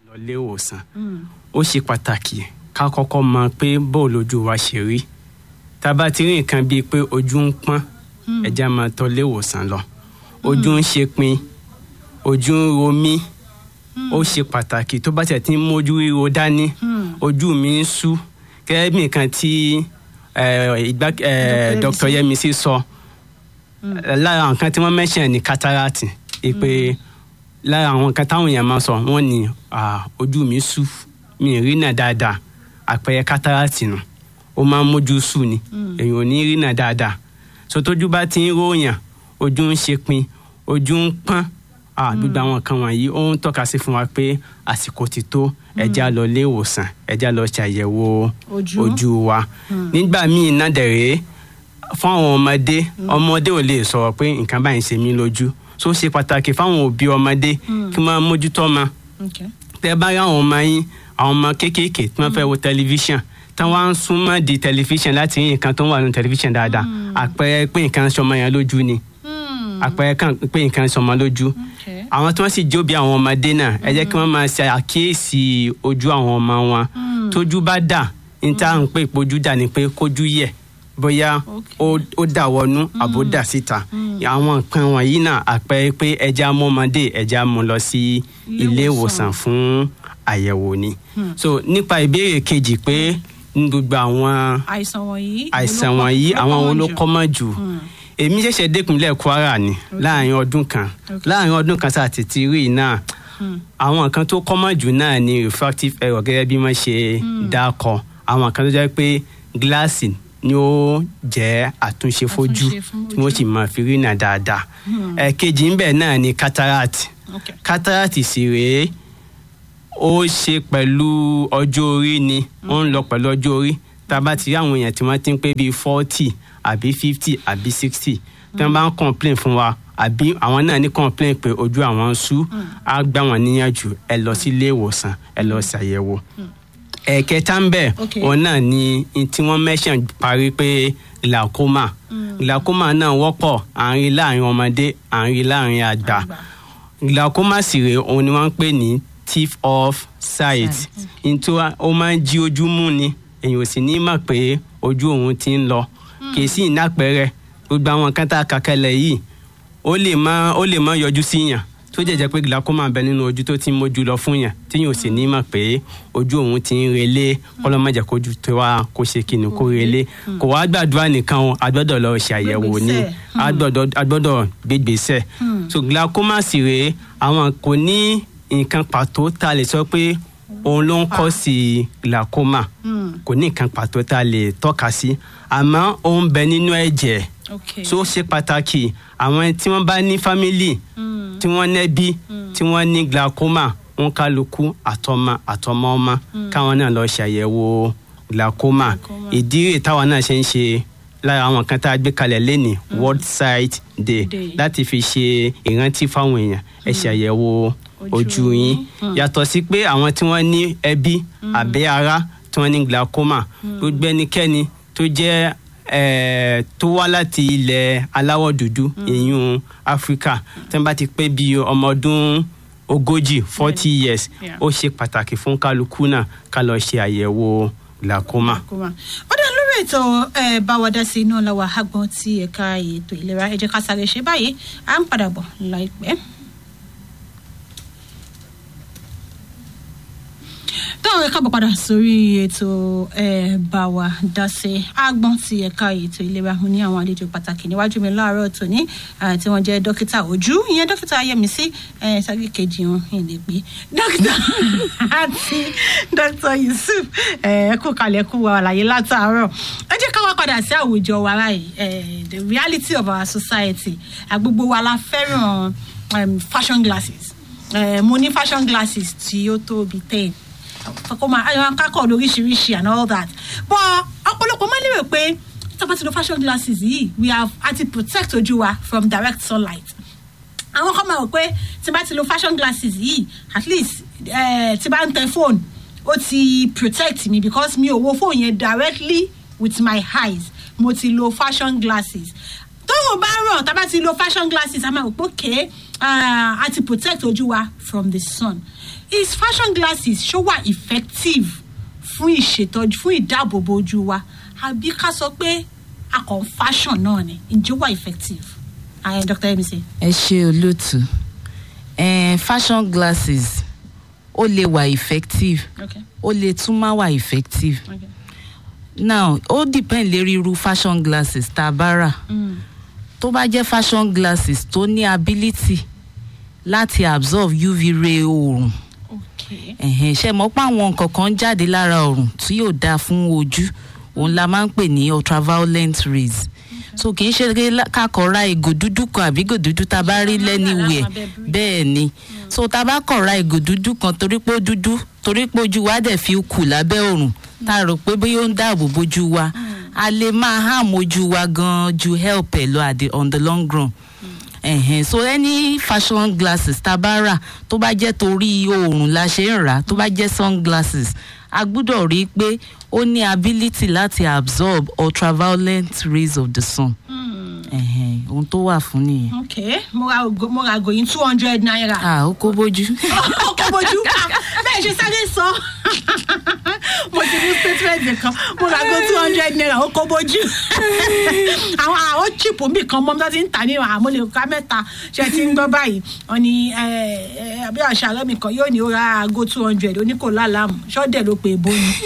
lọ ilé ìwòsàn ó ṣe pàtàkì ká kọ́kọ́ mọ pé bóò lójú wa ṣe rí tá a bá ti rí nǹkan bíi pé ojú ń pọ́n ẹja máa tọ́ ilé ìwòsàn lọ ojú ń ṣe pin ojú ń ro mí ó ṣe pàtàkì tó bá tẹ̀ tí ń mójú ríro dání ojú mi ń sú gẹ́gẹ́ bí nǹkan tí eh, ìgbá- eh, Dr. Yẹmisí sọ lára nǹkan tí wọ́n mention ní cataract pé lára àwọn nǹkan táwọn èèyàn máa sọ wọ́n ní ah, ojú mi sú mi ì rí náà dáadáa àpẹẹrẹ cataract nù ó máa ń mójú sú ni èèyàn ò ní rí náà dáadáa so tójú bá ti ń ròyàn ojú ń ṣe pin ojú ń pọ́n ah, gbogbo àwọn nǹkan wọ̀nyí ó ń tọ́ka sí fún wa pé àsìkò ti tó ẹja lọ ilé ìwòsàn ẹja lọ ṣàyẹ̀wò Ojú. ojú wa nígbà míì náà dẹ̀rẹ́ fún àwọn ọmọdé ọmọdé ò lè sọ̀rọ̀ pé nǹkan báyìí ń ṣe mí lójú so ó ṣe pàtàkì fáwọn òbí ọmọdé kí wọ́n mójútó ọmọ Okay. tẹ bá rí àwọn ọmọ yín àwọn ọmọ kéékèèké tí wọ́n fẹ́ wo tẹlifíṣàn tí wọ́n á ń súnmọ́ di tẹlifíṣàn láti rí nǹkan tó ń wà nínú tẹlifíṣàn dáadáa àpẹẹrẹ pé nǹkan ń ṣọmọ yẹn lójú ni Hmm. àpẹẹrẹ kan pé nǹkan ń ṣọmọ lójú Okay. àwọn tí wọ́n sì jóbi àwọn ọmọdé náà ẹ jẹ́ kí wọ́n máa ṣe àkíyèsí ojú àwọn ọmọ wọn tójú bá dà ní tá à ń pè pójú dà ní pé kójú yẹ̀ bóyá ó ó dà wọnú àbó dà síta àwọn nǹkan wọ̀nyí náà àpẹẹrẹ pé ẹja mú ọmọdé ẹja mú lọ sí ilé ìwòsàn fún àyẹ̀wò ni so nípa ìbéèrè kejì pé ní gbogbo àwọn àìsàn wọ̀nyí. àìsàn ló kọ́- wọ̀nyí ló àwọn kọ́ wo wọn ló jù? kọ́mọ̀ jù èmi ṣẹ̀ṣẹ̀ dẹ́kunlẹ̀ Kwara ni láàrin ọdún kan láàrin ọdún kan sáà tètè rí i náà àwọn nǹkan tó kọ́mọ̀ jù náà ni refractive error gẹ́gẹ́ bí wọ́n ṣe dákọ̀ àwọn nǹkan tó jẹ́ pé gíláàsì ni ó jẹ́ àtúnṣe fojú Àtúnṣe fún tí wọ́n sì máa fi rí náà dáadáa ẹ̀kejì ńbẹ̀ náà ni cataract Okay. cataract sì rèé ó ṣe pẹ̀lú ọjọ́ orí ni ó ń lọ pẹ̀lú ọjọ́ orí tá a bá ti rí àwọn èèyàn tí wọ́n ti ń pé bíi forty àbí fifty àbí sixty tí wọ́n bá ń complain fún wa àbí àwọn náà ní complain pé ojú àwọn ń sú á gbà wọ́n níyànjú ẹ lọ sí ilé ìwòsàn ẹ lọ ṣàyẹ̀wò ẹ̀ẹ̀kẹta ń bẹ̀ Okay. òun náà ni n tí wọ́n mention parí pé glaucoma glaucoma náà wọ́pọ̀ à ń rí láàrin ọmọdé à ń rí láàrin àgbà Àgbà. glaucoma sì rèé òun ni wọ́n ń pè ní thief of sight nítorí ó máa ń jí ojú mú ni èyàn ò sì ní mọ̀ pé ojú òun ti ń lọ kì í sì ní àpẹẹrẹ gbogbo àwọn nǹkan tá a kà kalẹ̀ yìí ó lè má ó lè má yọjú sí yàn tó jẹ́jẹ́ pé glaucoma ń bẹ nínú ojú tó ti ń mójú lọ fún yàn tí yàn ò sì ní mọ̀ pé ojú òun ti ń relé kọ́lọ́mọ̀jẹ̀ kójú tó wá kó ṣe kíni kó relé kò wá gbàdúrà nìkan o a gbọ́dọ̀ lọ ṣàyẹ̀wò ní Gbégbèsè. a gbọ́dọ̀ a gbọ́dọ̀ gbégbèsè so glaucoma sì rèé àwọn kò ní nǹkan pàtó tá a lè sọ pé òun ló ń kọ́ sí glaucoma kò ní nǹkan pàtó tá a lè tọ́ka sí àmọ́ ó ń bẹ nínú ẹ̀jẹ̀ Okay. so ó ṣe pàtàkì àwọn tí wọ́n bá ní fámìlì tí wọ́n nẹ́bí tí wọ́n ní glaucoma wọn kálukú àtọmọ àtọmọ ọmọ káwọn náà lọ ṣàyẹ̀wò glaucoma Glaucoma. ìdí rẹ̀ táwọn náà ṣe ń ṣe lára àwọn kan tá a gbé kalẹ̀ lẹ́nìí world sight day Day. láti fi ṣe ìrántí fáwọn èèyàn ẹ ṣàyẹ̀wò Ojú ojú yín yàtọ̀ sí pé àwọn tí wọ́n ní ẹbí àbí ará tí wọ́n ní glaucoma gbogbo ẹnikẹ́ni tó jẹ́ eh, tó wá láti ilẹ̀ aláwọ̀ dúdú ìyún áfíríkà tí wọ́n bá ti pé bíi ọmọ ọdún ogójì forty years Yeah. ó ṣe pàtàkì fún kálukú náà ká lọ ṣe àyẹ̀wò glaucoma. Kómà. ó dá lórí ètò ẹ bá wa dá sí iná lọ́wọ́ àgbọn ti ẹ̀ka ètò ìlera ẹ jẹ́ ká sáré ṣe báyìí à ń padà bọ̀ láìpẹ́. táwọn ẹ̀ka bọ̀ padà sórí ètò ẹ bá wa dá sí àgbọn ti ẹ̀ka ètò ìlera mo ní àwọn àlejò pàtàkì níwájú mi láàárọ̀ tòní eh, tí wọ́n jẹ́ dókítà ojú ìyẹn dókítà Yẹmisí eh, sáré kejì wọn ìlè pé dókítà àti dókítà Yusuf ẹ kú kalẹ̀ kú wa àlàyé látàárọ̀ ẹ jẹ́ ká wá padà sí àwùjọ wa báyìí eh, the reality of our society àgbogbo wa la fẹ́ràn um, fashion glasses eh, mo ní fashion glasses tí ó tóbi ten kọ́kọ́ máa ayọ̀ akákọ̀ lóríṣiríṣi and all that but ọ̀pọ̀lọpọ̀ máa lérò pé tá a bá ti lo fashion glasses yìí we have àti protect ojú wa from direct sunlight àwọn kan máa rò pé tí bá ti lo fashion glasses yìí at least eh, tí bá ń tẹ phone ó ti protect me because mi ò wo phone yẹn directly with my eyes mo ti lo fashion glasses tóun bá ràn tá a bá ti lo fashion glasses a máa rò pé okay uh, a ti protect ojú wa from the sun is fashion glasses ṣó wà effective fún ìṣètọ́jú fún ìdáàbòbò ojú wa àbí ká sọ pé akọ̀ fashion náà ni ǹjẹ́ ó wà effective ayé dr emisi. ẹ ṣe olóòtú eh, fashion glasses ó lè wà effective okay ó lè tún má wà effective okay. now ó depend lérí irú fashion glasses tá a bá rà Mm. tó bá jẹ́ fashion glasses tó ní ability láti absorb uv ray oòrùn okay. ẹ̀hẹ̀n, ṣe mọ̀ pé àwọn nǹkan kan jáde lára oòrùn tí yóò dáa fún ojú òun la máa ń pè ní ultraviolet rays so kì í ṣe pé lá- ká kọ̀ ra ìgò dúdú kan àbí ìgò dúdú tá a bá rí Ṣé wọ́n máa ń rà lẹ́niwẹ̀ láwọn abẹ́ bridge? bẹ́ẹ̀ ni so tá a bá kọ̀ ra ìgò dúdú kan torí pé ó dúdú torí pé ojú wa dẹ̀ fi kù lábẹ́ oòrùn tá a rò pé bóyá ó ń dáàbò bójú wa a lè máa harm ojú wa gan ju help ẹ̀ lọ at the- on the long run ẹ̀hẹ̀n so any fashion glasses tá a bá rà tó bá jẹ́ torí oòrùn la ṣe ń rà á tó bá jẹ́ sunglasses a gbúdọ̀ rí i pé ó ní ability láti absorb ultraviolet rays of the sun Mm. ẹ̀hẹ̀n ohun tó wà fún nìyẹn. okay mo ra ògo mo ra àgòyìn two hundred naira. ah ó kó bójú. ọkọ bojú bẹ́ẹ̀ ṣe sáré sọ mo ti mú statement kan mo ra go two hundred naira ó kó bójú àwọn àwọn chip mi kan mọ́ tó ti ń tà ní àmọ́ lè ká mẹ́ta ṣe ti ń gbọ́ báyìí wọ́n ní àbí àṣà rẹ̀ mi kan yóò ní ó ra go two hundred oníkò lálàmù ṣọ́dẹ̀ ló pe èbó ni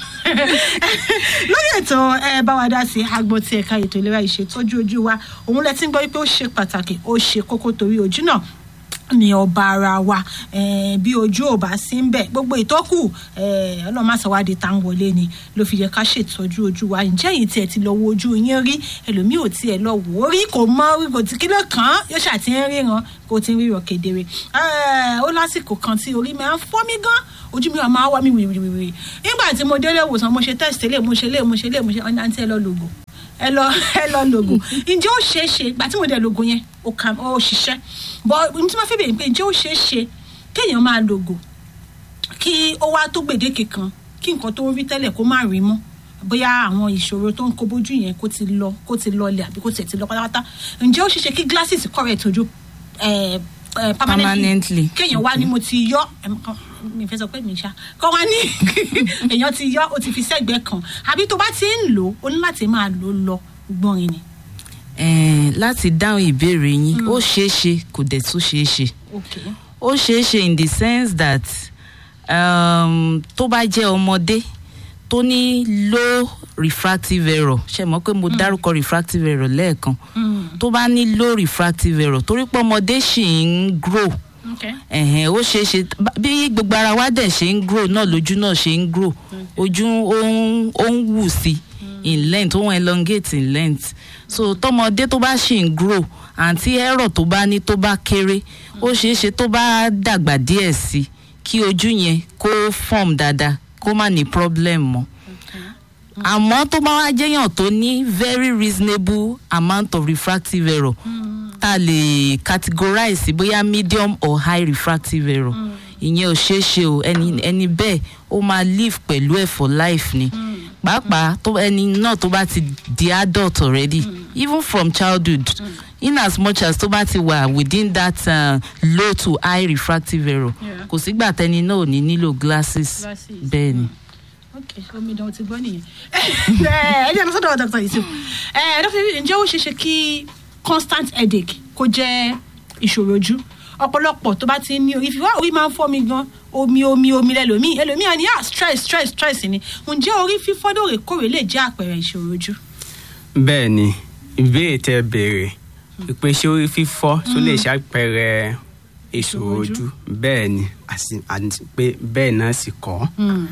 lórí ètò ẹ bá wa dá sí agbọn tí ẹ̀ka ètò ìlera ìṣètọ́jú ojú wa òun lẹ ti ń gbọ́ wípé ó ṣe pàtàkì ó ṣe kókó torí ojú náà ní ọba ara wa eh, bí ojú ò bá sí ń bẹ gbogbo ìtọ́kù eh, ọlọ́màṣẹ́wádìí tá ń wọlé ni ló fi yẹ ká ṣètọ́jú ojú wa ǹjẹ́ yìí tiẹ̀ ti lọ wo ojú yín rí ẹlòmíì ò tiẹ̀ lọ wò ó rí kò mọ rí kò tí kí ló kàn án yóò ṣàti ń ríran kó ti ń ríran kedere Eh, ó lásìkò kan tí orí máa ń fọ́ mi gan ojú mi wà máa wá mi wìrìwìrì nígbà tí mo délé ìwòsàn mo ṣe test lè mo ṣe lè mo ṣe lè mo ṣe ọ̀nà àǹtí ẹ lọ lògò ẹ lọ ẹ lọ lògùn ǹjẹ́ ó ṣeé ṣe ìgbà tí mo dẹ̀ lògùn yẹn ó kà ó ṣiṣẹ́ bọ́ n tí wọ́n fẹ́ bèèrè pé ǹjẹ́ ó ṣeé ṣe kéèyàn máa lògùn kí ó wá tó gbèdéke kan kí nǹkan tó ń rí tẹ́lẹ̀ kó má rí mọ́ bóyá àwọn ìṣòro tó ń kó bójú yẹn kó ti lọ kó ti lọlẹ̀ àbí kó tiẹ̀ ti lọ pátápátá ǹjẹ́ ó ṣeé ṣe kí glasses correct ojú eh, eh, Permanently. kéèyàn wá ní mo ti yọ ẹm, kan, mi fẹ́ sọ pé mi ṣá kọ́ wá ní èèyàn ti yọ ó ti fi sẹ́gbẹ̀ẹ́ kan àbí tó bá ti ń lò ó ní láti máa lò ó lọ gbọ́nrin ni. Eh, láti dáhùn ìbéèrè yín ó ṣeé ṣe kò dẹ̀ tún ṣeé ṣe okay. ó ṣeé ṣe in the sense that um, tó bá jẹ́ ọmọdé tó ní low refractive error ṣe mọ̀ pé mo dárúkọ refractive error lẹ́ẹ̀kan Mm. tó bá ní low refractive error torí pé ọmọdé ṣì ń grow okay. ẹ̀hẹ̀n ó ṣeé ṣe bá- bí gbogbo ara wa dẹ̀ ṣe ń grow náà lójú náà ṣe ń grow ojú ó ń ó ń wù sí in length ó ń elongate in length so tọmọdé tó bá ṣì ń grow àǹtí ẹ̀rọ tó bá ní tó bá kéré ó ṣeé ṣe tó bá dàgbà díẹ̀ sí kí ojú yẹn kó form dáadáa kó má ní problem mọ́ àmọ́ tó bá wá jẹ́yàn tó ní very reasonable amount of refractive error tá a lè categorize sí bóyá medium or high refractive error ìyẹn ò ṣeé ṣe o ẹni ẹni bẹ́ẹ̀ ó máa live pẹ̀lú ẹ̀ for life ni pàápàá tó ẹni náà tó bá ti di adult already even from childhood in as much as tó bá ti wà within that uh, low to high refractive error Yeah. kò sígbà tẹni náà ò ní nílò glasses Glasses. bẹ́ẹ̀ ni. ok omidan ti gbọ́ nìyẹn ẹ ẹ jẹ́ lọ́sọ̀dọ̀ dr yusuf ẹ dr yusuf ǹjẹ́ ó ṣeé ṣe kí constant headache kó jẹ́ ìṣòro ojú ọ̀pọ̀lọpọ̀ tó bá ti ń ní orí fífọ́ orí máa ń fọ́ mi gan omi omi omi lẹ́lòmíì ẹlòmíì á ní ah stress stress stress ni ǹjẹ́ orí fífọ́ lóòrèkóòrè lè jẹ́ àpẹẹrẹ ìṣòro ojú. bẹ́ẹ̀ ni ìbéèrè tẹ béèrè pé ṣé orí fífọ́ tó lè ṣàpẹẹrẹ ìṣòro ojú. ojú bẹ́ẹ̀ ni àti àti pé bẹ́ẹ̀ náà sì kọ́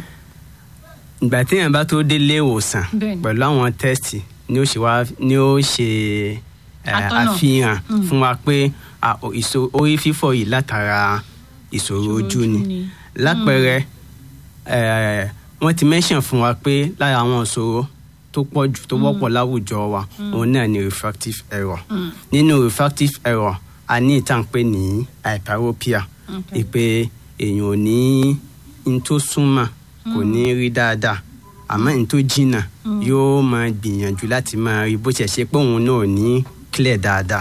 ìgbà téèyàn bá tó délé ìwòsàn Bẹ́ẹ̀ni. pẹ̀lú àwọn tẹ́sítì ni ó ṣe wá ni ó ṣe eh, Atọ́nà. àfihàn fún wa pé ah, o- ìṣò- orí fífọ́ yìí látara ìṣòro ojú ni lápẹẹrẹ eh, wọ́n ti mention fún wa pé lára àwọn ìṣòro tó pọ̀ jù tó wọ́pọ̀ láwùjọ wa òun náà ni refractive error nínú refractive error a ní ìtàn pé ní hyperopia Okay. ìpè èèyàn ò ní n tó súnmọ́ kò ní rí dáadáa àmọ́ n tó jìnnà yóò máa gbìyànjú láti máa rí bó ṣe ṣe pé òun náà ò ní clear dáadáa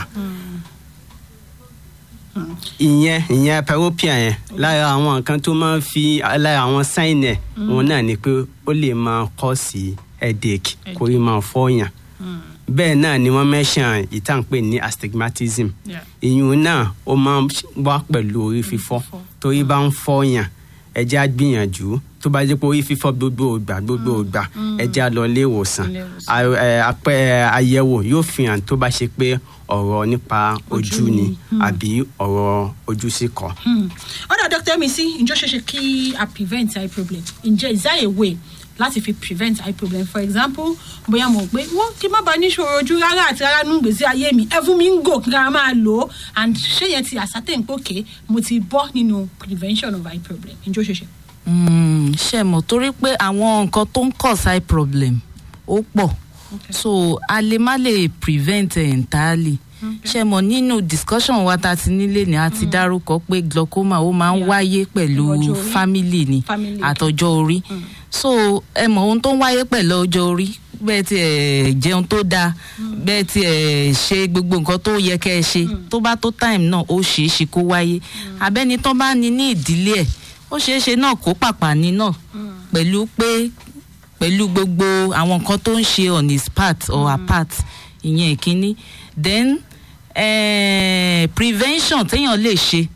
ìyẹn ìyẹn peropia yẹn lára àwọn nǹkan tó máa ń fi lára àwọn sign ẹ̀ òun náà ni pé ó lè máa kọ́ sí headache kó rí máa fọ́yàn bẹ́ẹ̀ náà ni wọ́n mention ìtànpé ní astigmatism Yeah. ìyún náà ó máa ń wá pẹ̀lú orí fífọ́ fífọ́. torí bá ń fọ́yàn ẹjẹ́ á gbìyànjú tó bá jẹ́ pé orí fífọ́ gbogbo ìgbà gbogbo ìgbà ẹjẹ́ á lọ ilé ìwòsàn Ilé ìwòsàn. A- ẹ, apẹ àyẹ̀wò yóò fi hàn tó bá ṣe pé ọ̀rọ̀ nípa ojú Ojú ni ni. àbí ọ̀rọ̀ ojú sí kọ́. ọ̀dà dr mc ǹjọ́ ṣeéṣe kí a prevent eye problem ǹjẹ́ is there a way láti fi prevent eye problem for example bóyá mo gbé wọ́n kí n má bàa níṣòro ojú rárá àti rárá nínú gbèsè ayé mi ẹ̀fún mi ń gò kí n rárá máa lò ó and ṣé yẹn ti ascertain pé òkè mo ti bọ́ nínú prevention of eye problem ǹjọ́ ṣeéṣe. Mm, ṣe mọ̀ torí pé àwọn nǹkan tó ń cause eye problem ó pọ̀ Okay. so a lè má lè prevent ẹ̀ entirely ṣe mọ̀ nínú discussion wa ta ti nílé ni a ti dárúkọ pé glaucoma ó máa ń Yeah. wáyé pẹ̀lú Ọjọ́ orí. family ni Family. àtọjọ́ orí so ẹ mọ̀ ohun tó ń wáyé pẹ̀lú ọjọ́ orí bẹ́ẹ̀ tí ẹ jẹun tó dáa bẹ́ẹ̀ tí ẹ ṣe gbogbo nǹkan tó yẹ kẹ́ ẹ ṣe tó bá tó time náà ó ṣeé ṣe kó wáyé abẹ́ni tó bá ní ní ìdílé ẹ̀ ó ṣeé ṣe náà kó pàpà ní náà pẹ̀lú pé pẹ̀lú gbogbo àwọn nǹkan tó ń ṣe on his part or her part ìyẹn ìkíní then eh, prevention téèyàn lè ṣe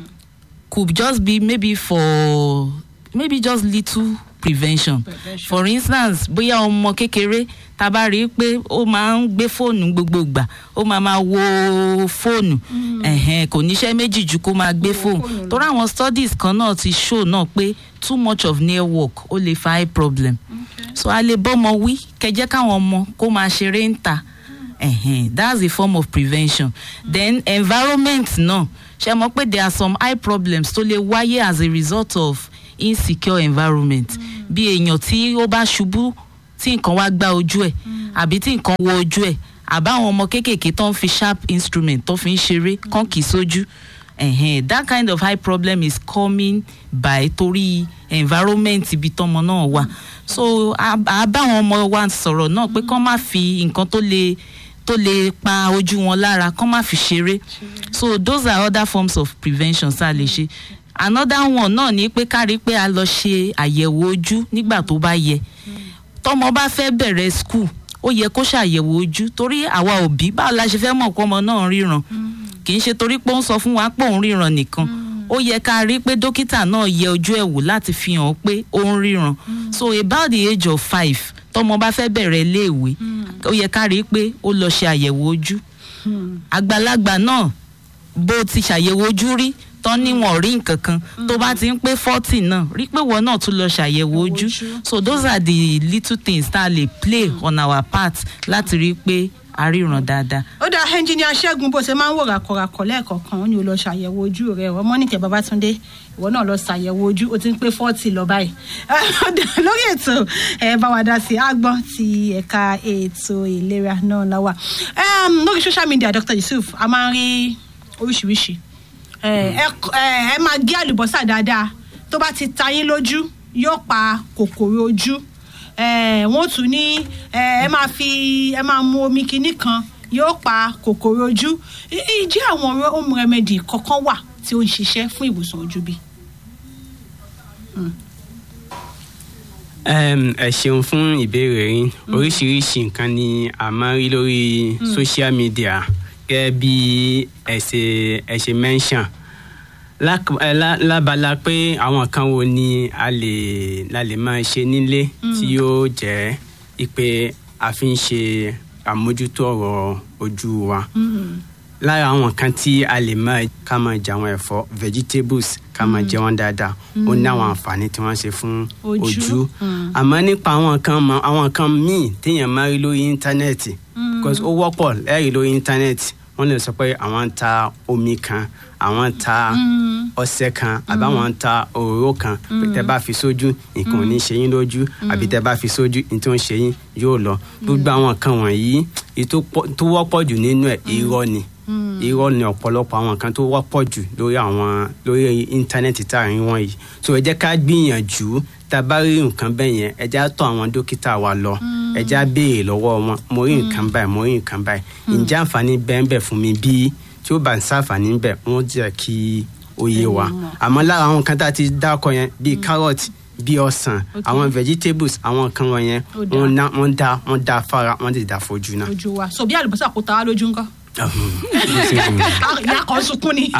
could just be maybe for maybe just little prevention Prevention. for instance bóyá ọmọ kékeré tá a bá rí i pé ó máa ń gbé fóònù gbogbo ìgbà ó máa máa wo fóònù ẹ̀hẹ̀n, kò níṣẹ́ méjì ju kó máa gbé Wo fóònù fóònù lọ. torí àwọn studies kan náà ti show náà pé too much of near work ó lè fa eye problem so a lè bọ́mọ wí kẹjẹ́ káwọn ọmọ kó máa ṣeré ń ta ẹ̀hẹ̀n, that's a form of prevention then environment náà ṣe mọ̀ pé there are some eye problems tó lè wáyé as a result of insecure environment bí èèyàn tí ó bá ṣubú tí nǹkan wá gbá ojú ẹ̀ àbí tí nǹkan wọ ojú ẹ̀ àbáwọn ọmọ kéékèèké tó ń fi sharp instrument tó fi ń ṣeré kán kì í sójú ẹ̀hẹ̀n, that kind of eye problem is coming by torí environment ibi tọmọ náà wà so a a bá àwọn ọmọ wa sọ̀rọ̀ náà pé kán má fi nǹkan tó lè tó lè pa ojú wọn lára kán má fi ṣeré so those are other forms of prevention tá a lè ṣe another one náà ni pé ká rí pé a lọ ṣe àyẹ̀wò ojú nígbà tó bá yẹ tọmọ bá fẹ́ bẹ̀rẹ̀ school ó yẹ kó ṣàyẹ̀wò ojú torí àwa òbí báwo la ṣe fẹ́ mọ̀ pé ọmọ náà ń ríran kì í ṣe torí pé ó ń sọ fún wa pé òun ríran nìkan ó yẹ ká rí pé dókítà náà yẹ ojú ẹ̀ wò láti fi hàn pé ó ń ríran so about the age of five tọmọ bá fẹ́ bẹ̀rẹ̀ iléèwé ó yẹ ká rí pé ó lọ ṣe àyẹ̀wò ojú àgbàlagbà náà bó ti ṣàyẹ̀wò ojú rí tán níwọ̀n rí nǹkan kan tó bá ti ń pé forty náà rí pé wọ́n náà tún lọ ṣàyẹ̀wò ojú ojú. so those are the little things tá a lè play on our part láti rí i pé a ríran dáadáa. ó dá ẹnjìníà ṣẹ́gun bó ṣe máa ń wò ràkọ̀ràkọ̀ lẹ́ẹ̀kọ̀ọ̀kan ó ní o lọ ṣàyẹ̀wò ojú rẹ̀ ọmọ nìkẹ́ babatunde ìwọ náà lọ ṣàyẹ̀wò ojú ó ti ń pé fọ́ọ̀tì lọ báyìí Ó dá, lórí ètò ẹ bá wa dá sí agbọ́n ti ẹ̀ka ètò ìlera náà láwà Em, lórí social media dr yusuf a máa ń rí oríṣiríṣi ẹ ẹ ẹ máa gé àlùbọ́sà dáadáa tó bá ti ta yín lójú yóò pa kòkòrò ojú ẹ wọ́n tún ní ẹ ẹ máa fi ẹ máa mu omi kinní kan yóò pa kòkòrò ojú I- ìjẹ́ àwọn home remedy kankan wà tí ó ń ṣiṣẹ́ fún ìwòsàn ojú bí. Em, ẹ ṣeun fún ìbéèrè yín oríṣiríṣi nǹkan ni a máa ń rí lórí social media gẹ́gẹ́ bí ẹ ṣe ẹ ṣe mention Lák- ẹ, lá- lábala pé àwọn kan wo ni a lè la lè máa ṣe nílé tí yóò jẹ́ ipe a fi ń ṣe àmójútó ọ̀rọ̀ ojú wa lára àwọn kan tí a lè máa ká máa jẹ àwọn ẹ̀fọ́ vegetables ká máa jẹ wọ́n dáadáa ó ní àwọn àǹfààní tí wọ́n ṣe fún Ojú. ojú Mm. àmọ́ nípa àwọn kan mọ àwọn kan míì téèyàn máa rí lórí íńtánẹ́ẹ̀tì because ó wọ́pọ̀ lẹ́rìí lórí íńtánẹ́ẹ̀tì wọ́n lè sọ pé àwọn ń ta omi kan àwọn ń ta ọṣẹ kan àbí àwọn ń ta òróró kan pé tẹ́ bá fi sójú nǹkan ò ní ṣe yín lójú àbí tẹ́ bá fi sójú ní tó ń ṣe yín yóò lọ gbogbo àwọn kan wọ̀nyí èyí tó pọ̀- tó wọ́pọ̀ jù nínú ẹ̀ irọ́ ni irọ́ ni ọ̀pọ̀lọpọ̀ àwọn nǹkan tó wọ́pọ̀ jù lórí àwọn lórí íńtánẹ́ẹ̀tì tá à ń wọ̀nyí so ẹ jẹ́ ká gbìyànjú tá a bá rí nǹkan bẹ́ẹ̀ yẹn ẹ jẹ́ á tọ̀ àwọn dókítà wa lọ ẹ jẹ́ á béèrè lọ́wọ́ wọn mo rí nǹkan báyìí mo rí nǹkan báyìí ǹjẹ́ àǹfààní bẹ́ẹ̀ bẹ́ẹ̀ fún mi bí tí ó bá ń sáǹfààní bẹ́ẹ̀ wọ́n jẹ́ kí ó yé wa àmọ́ lára àwọn nǹkan tá a ti dákọ̀ yẹn bíi carrot bíi ọsàn àwọn vegetables àwọn nǹkan wọ̀nyẹn Ó dáa. wọ́n ná- wọ́n dá wọ́n dá fara wọ́n sì dá fojú náà. ojú wa so bí àlùbọ́sà kò ta wá lójú ńkọ́ ìyá kan sunkún ni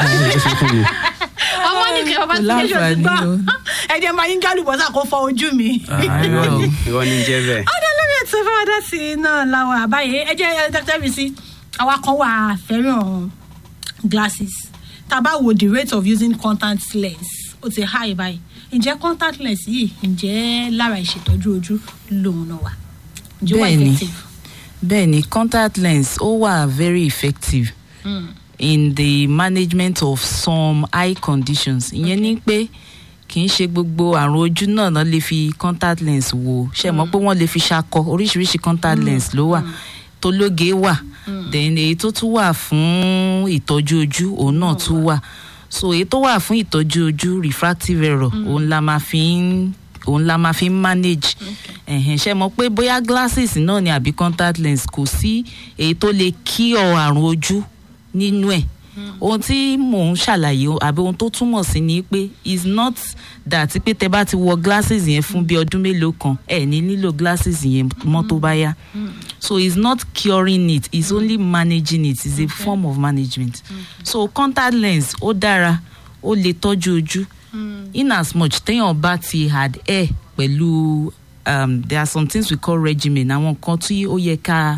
ọmọ nìkan ọba tí kejì òsì gbọ́ láǹfààní o. ẹ̀jẹ̀ máa ń gálùbọ́sà kó fọ ojú mi. Irọ́ o. irọ́ ní jẹ́ bẹ́ẹ̀. ọdẹ lórí ètò ìfọwọ́dá sí i náà làwọn àbáyé ẹ jẹ́ dr bisi àwa kan wà fẹ́ràn glasses tá a bá wo the rate of using contact lens ó ti high báyìí ǹjẹ́ contact lens yìí ǹjẹ́ lára ìṣètọ́jú ojú lòun náà wà ǹjẹ́ ó wà Bẹ́ẹ̀ni. effective. bẹ́ẹ̀ ni contact lens ó wà very effective Mm. in the management of some eye conditions ìyẹn ni pé kì í ṣe gbogbo àrùn ojú náà náà lè fi contact lens wò ṣe mọ̀ pé wọ́n lè fi ṣakọ oríṣiríṣi contact lens ló wà tó lóge wà then èyí tó tún wà fún ìtọ́jú ojú òun náà tún wà so èyí tó wà fún ìtọ́jú ojú refractive error òun la máa fi ń òun la máa fi ń manage ẹ̀hẹ̀n ṣe mọ̀ pé bóyá glasses náà ni àbí contact lens kò sí èyí tó lè kí ọ àrùn ojú nínú ẹ̀ ohun tí mò ń ṣàlàyé o- àbí ohun tó túmọ̀ sí ni pé is not that pé tẹ bá ti wọ glasses yẹn fún bí ọdún mélòó kan ẹ ní nílò glasses yẹn mọ́ tó bá yá so it's not curing it it's only managing it it's a form of management so contact lens ó dára ó lè tọ́jú ojú in as much téèyàn bá ti adhere pẹ̀lú um, there are some things we call regimen àwọn nǹkan tí ó yẹ ká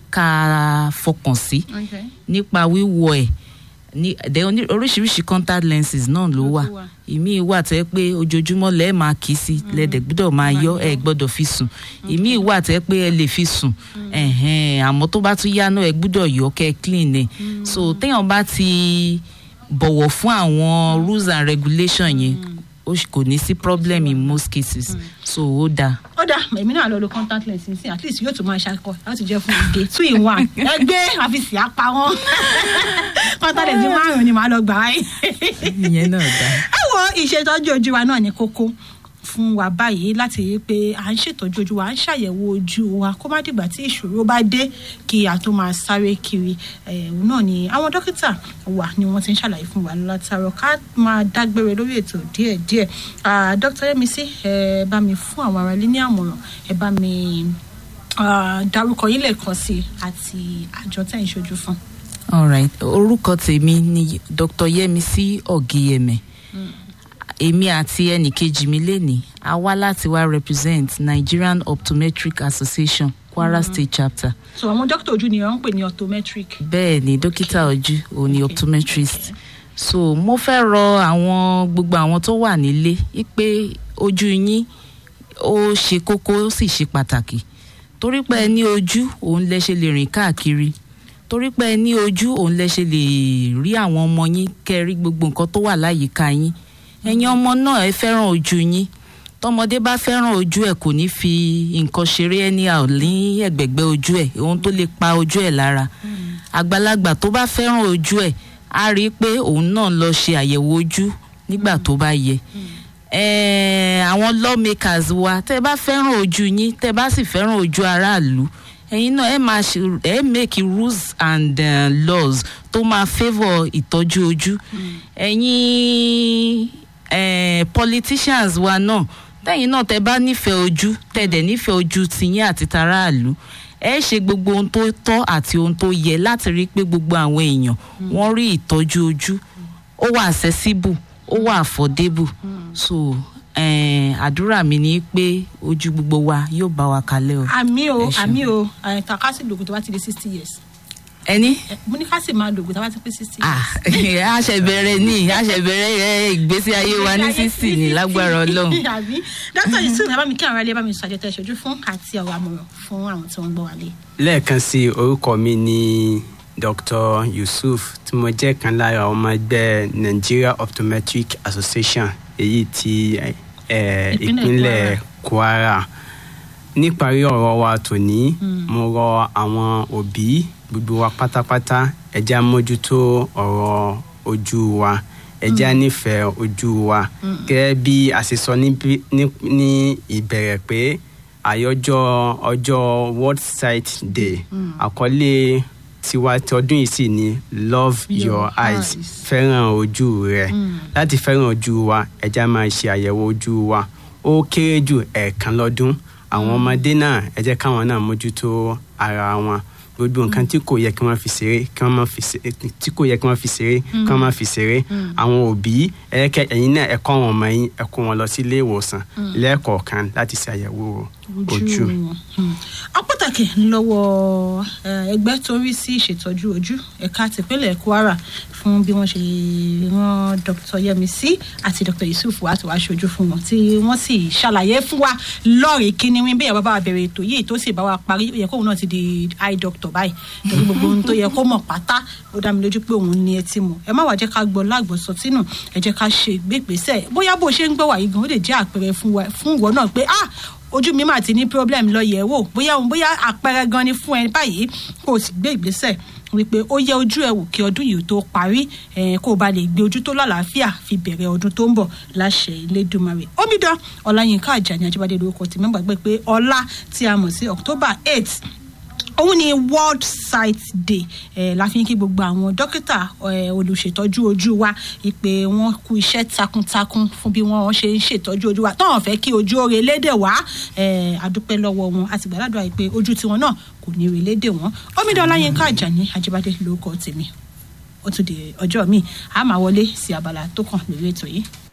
ká fọkàn sí Okay. nípa wíwọ ẹ̀ ní the oní- oríṣiríṣi contact lenses náà ló wà tún wà. ìmí wà tẹ́ pé ojoojúmọ́ lẹ́ẹ̀ máa kì í sí lẹ́dẹ̀ gbọ́dọ̀ máa yọ ẹ̀ gbọ́dọ̀ fi sùn ìmí wà tẹ́ pé ẹ lè fi sùn ẹ̀hẹ́n, àmọ́ tó bá tún yá náà ẹ gbọ́dọ̀ yọ kẹ́ ẹ clean ẹ̀ so téèyàn bá ti bọ̀wọ̀ fún àwọn rules and regulation yẹn ó ṣì- kò ní sí problem in most cases so ó dáa. ó dà èmi náà lọ lo contact lens nísìnyí at least yóò tún máa ṣàkọ láti jẹ fún ìdè two in one ẹgbẹ́ àfisì apá wọn contact lens márùn ni màá lọ gbà á ìyẹn náà dáa. ẹ wo ìṣètọ́jú ojú wa náà ní kókó fún wa báyìí láti rí i pé à ń ṣètọ́jú ojú wa à ń ṣàyẹ̀wò ojú wa kó má dìgbà tí ìṣòro bá dé kí a tó máa sáré kiri ẹ̀hún náà ni àwọn dókítà wa ni wọ́n ti ń ṣàlàyé fún wa látàrọ ká máa dágbére lórí ètò díẹ̀díẹ̀ Ah, dr yemisi ẹ bá mi fún àwọn ará ilé ní àmọ̀ràn ẹ bá mi ah, dárúkọ yín lẹ́ẹ̀kan sí i àti àjọ tẹ̀ ń ṣojú fún. alright orúkọ tèmi ni dr yemisi ọgìyẹmẹ èmi àti ẹnìkejì mi lénìí a wá láti wá represent nigerian optometric association kwara state chapter so àwọn dókítà ojú ni wọ́n ń pè ní optometric. bẹ́ẹ̀ ni dókítà ojú òun ni optometrist so mo fẹ́ rọ àwọn gbogbo àwọn tó wà nílé pé ojú yín ó ṣe kókó ó sì ṣe pàtàkì torí pé ẹ ní ojú òun lẹ ṣe lè rìn káàkiri torí pé ẹ ní ojú òun lẹ ṣe lè rí àwọn ọmọ yín kẹ́ rí gbogbo nǹkan tó wà láyìíká yín ẹ̀yin ọmọ náà ẹ fẹ́ràn ojú yín tọmọdé bá fẹ́ràn ojú ẹ̀ kò ní fi nǹkan ṣeré anyhow ní ẹ̀gbẹ̀gbẹ́ ojú ẹ̀ ohun tó lè pa ojú ẹ̀ lára àgbàlagbà tó bá fẹ́ràn ojú ẹ̀ á rí i pé òun náà lọ ṣe àyẹ̀wò ojú nígbà tó bá yẹ Eh, àwọn lawmakers wa tẹ́ ẹ bá fẹ́ràn ojú yín tẹ́ ẹ bá sì fẹ́ràn ojú aráàlú ẹ̀yin náà ẹ máa ṣe ẹ make rules and uh, laws tó máa favour ìtọ́jú ojú ẹ̀yin eh, politicians wa náà tẹ́yìn náà tẹ́ bá nífẹ̀ẹ́ ojú tẹ́ dẹ̀ nífẹ̀ẹ́ ojú tiyín àti taráàlú ẹ ṣe gbogbo ohun tó tọ́ àti ohun tó yẹ láti rí i pé gbogbo àwọn èèyàn wọ́n rí ìtọ́jú ojú ó wà accessible ó wà affordable so eh, àdúrà mi ni pé ojú gbogbo wa yóò bá wa kalẹ̀ o. àmì o Ẹ ṣeun. àmì o takasi lògùn tó bá ti di sixty years ẹni Eh, mo ní ká sì máa lògùn tó bá ti pé sixty ah years. a ṣe bẹ̀rẹ̀ ní a ṣe bẹ̀rẹ̀ eh, ìgbésí ayé wa ní sísì ní lágbára ọlọ́run. àbí dókítà yusuf ẹ bá mi kí àwọn ilé bá mi sọ àjẹtẹ ìṣojú fún àti ọ̀rọ̀ àmọ̀ràn fún àwọn tí wọ́n ń gbọ́ wálé. lẹ́ẹ̀kan sí i, orúkọ mi ni dr yusuf tí mo jẹ́ kan lára ọmọ ẹgbẹ́ nigeria optometric association èyí tí eh, Ìpínlẹ̀ ìpínlẹ̀ kwara níparí ọ̀rọ̀ wa tòní mo rọ àwọn òbí gbogbo wa pátápátá ẹ jẹ́ á mójútó ọ̀rọ̀ ojú wa ẹ jẹ́ á nífẹ̀ẹ́ ojú wa gẹ́gẹ́ bí a ṣe sọ níbí- ní ní ìbẹ̀rẹ̀ pé àyọjọ́ ọjọ́ world sight day àkọlé tiwa ti ọdún yìí sì ni love Your your eyes eyes. fẹ́ràn ojú rẹ láti fẹ́ràn ojú wa ẹ jẹ́ á máa ṣe àyẹ̀wò ojú wa ó kéré jù ẹ̀ẹ̀kan lọ́dún àwọn ọmọdé náà ẹ jẹ́ káwọn náà mójútó ara wọn gbogbo nǹkan tí kò yẹ kí wọ́n fi ṣeré kí wọ́n má fi ṣeré tí kò yẹ kí wọ́n fi ṣeré kí wọ́n má fi ṣeré àwọn òbí ẹ̀ẹ́kẹ́ ẹ̀yin náà ẹ kọ́ àwọn ọmọ yín ẹ kó wọn lọ sí ilé ìwòsàn lẹ́ẹ̀kọ̀ọ̀kan láti ṣe àyẹ̀wò ojú. wọn. a pàtàkì lọ́wọ́ eh, ẹgbẹ́ tó ń rí sí ìṣètọ́jú ojú ẹ̀ka tìpínlẹ̀ kwara fún bí wọ́n ṣe rán dr yemisi àti dr yusuf wá tó wá ṣojú fún wọn tí wọ́n sì ṣàlàyé fún wa lọ́ọ̀rì kíní wí bí ìyàwó bá wa bẹ̀rẹ̀ ètò yìí tó sì bá wa parí ó yẹ kóun náà ti di eye doctor báyìí torí gbogbo ohun tó yẹ kó mọ̀ pátá ó dá mi lójú pé òun ní etí mu ẹ má wàá jẹ́ ká gbọ́ lágbọ̀sọ tínú ẹ jẹ́ ká ṣe ìgbégbèsẹ̀ bóyá bó ṣe ń gbọ́ wà yìí gan ó lè jẹ́ àpẹẹrẹ fún wa- fún ìwọ náà pé ah ojú mi mà ti ní problem lọ yẹ̀ wò bóyá òun bóyá àpẹẹrẹ gan ni fún ẹ báyìí kó o sì gbé ìgbésẹ̀ wípé ó yẹ ojú ẹ wò kí ọdún yìí tó parí eh, kó o bá lè gbé ojú tó lálàáfíà fi bẹ̀rẹ̀ ọdún tó ń bọ̀ láṣẹ Elédùmarè omidan ọláyínká àjàní ajíbádé lórúkọ tí mẹ́gbàá gbé pé ọlá tí a mọ̀ sí october eight òun ni world sight day eh, la fi ń kí gbogbo àwọn dókítà eh, olùṣètọ́jú ojú wa ìpè wọn kú iṣẹ́ takuntakun fún bí wọ́n ṣe ń ṣètọ́jú ojú wa tọ́wọ́n fẹ́ kí ojú ó relédè wá eh, àdúpẹ́ lọ́wọ́ wọn àti gbàdúrà ìpè ojú tiwọn náà kò ní relédè wọn omidan ọláyínká àjàní ajíbádé lórúkọ tèmi ó tún di ọjọ́ míì a máa wọlé sí abala tó kàn lórí ètò yìí.